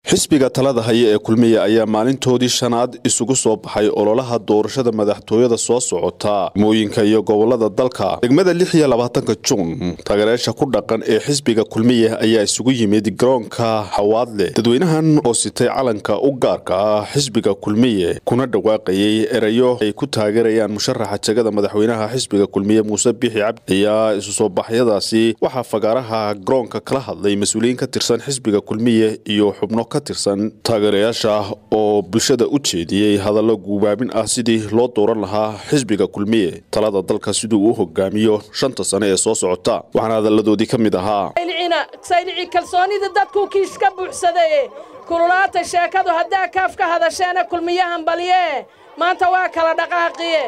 xisbiga talada haya ee kulmiya ayaa maalintoodii shanaad isugu soo baxay ololaha doorashada madaxtooyada soo socota degmooyinka iyo gobolada dalka degmada lix iyo labaatanka juun taageerayaasha ku dhaqan ee xisbiga kulmiya ayaa isugu yimid garoonka xawaadle dadweynahan oo sitay calanka u gaarka ah xisbiga kulmiye kuna dhawaaqayay erayo ay ku taageerayaan musharaxa jegada madaxweynaha xisbiga kulmiye muuse bixi cabdi ayaa isu soo baxyadaasi waxaa fagaaraha garoonka kala hadlay mas-uuliyiin ka tirsan xisbiga kulmiye iyo xubno ka tirsan taageerayaasha oo bulshada u jeediyey hadallo guubaabin ah sidii loo dooran lahaa xisbiga kulmiye talada dalka siduu u hogaamiyo shanta sane ee soo socota waxaana hadalladoodii ka mid ahaa saylici kalsoonida dadkuu kiis ka buuxsadaye kululaata sheekadu haddaa kaaf ka hadasheena kulmiyahan balye maanta waa kala dhaqaaqiye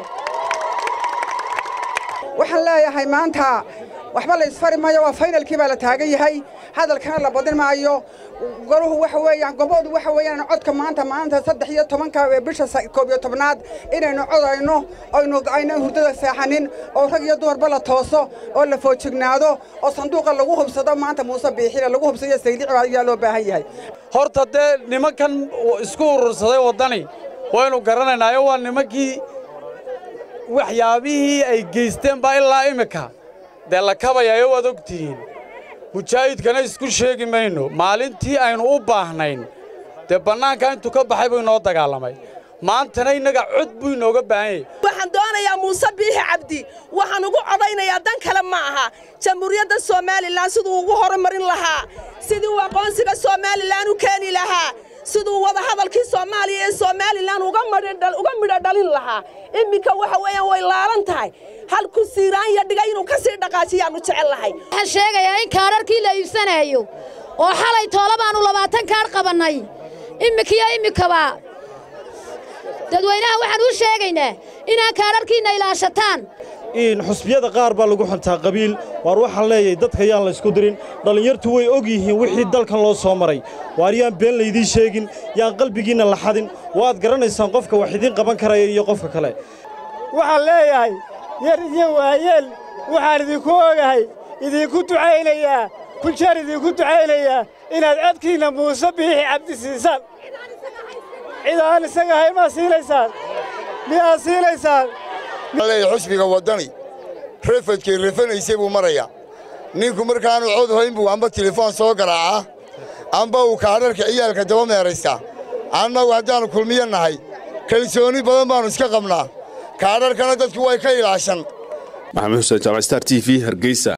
waxaan leeyahay maanta waxba la isfari maayo waa faynalkii baa la taagan yahay hadalkana la badin maayo goruhu waxa weeyaan goboodu waxa weeyaan codka maanta maanta saddex iyo tobanka ee bisha koob iyo tobnaad inaynu codayno aynu aynan hurdada seexanin oo rag iyo dumarba la tooso oo la foojignaado oo sanduuqa lagu hubsado maanta muuse biixina lagu hubsado saylici ayaa loo baahan yahay horta dee nimankan isku urursaday waddani waynu garanaynaayo waa nimankii waxyaabihii ay geysteen baa ilaa iminka dee la kabayayo waad og tihiin mujaahidkana isku sheegi mayno maalintii aynu u baahnayn dee bannaanka intuu ka baxay buu inoo dagaalamay maantana innaga cod buu inooga baahan yahy waxaan doonayaa muuse biixi cabdi waxaan ugu codaynayaa dan kale ma aha jamhuuriyadda somalilan siduu ugu horumarin lahaa sidii uu aqoonsiga somalilan u keeni lahaa siduu wadahadalkii soomaaliya ee somalilan uga midho dhalin lahaa imminka waxa weeyaan way laalan tahay halku siiraanya dhiga inuu ka sii dhaqaajiyaannu jecel lahay waxaan sheegayaa in kaadharkii la iibsanayo oo xalay toola baannu labaatan kaadh qabannay imminkiyo iminkaba dadweynaha waxaan u sheegaynaa inaan kaadharkiinna ilaashataan xusbiyada qaar baa lagu xuntaa qabiil waar waxaan leeyahay dadka yaan la ysku dirin dhallinyartu way og yihiin wixii dalkan loo soo maray waar yaan been laydiin sheegin yaan qalbigiinna la xadin waad garanaysaan qofka wax idiin qaban karaya iyo qofka kale waxaan leeyahay yar iyo waayeel waxaan idinku ogahay idinku ducaynayaa kunjeer idinku ducaynayaa inaad codkiinna muuse biixi cabdi siisaan cid aan isaga ahayn maa siinaysaan miyaad siinaysaan xusbiga waddani rafadkay rafanaysay buu marayaa ninku markaanu cod hayn buu amba telefoon soo garaacaa amba uu kaadharka ciyaalka daba meeraystaa annagu haddaannu kulmiyo nahay kalsooni badan baannu iska qabnaa kaadharkana dadku way ka ilaashan maxamed xuseen jaamac star t v hargeysa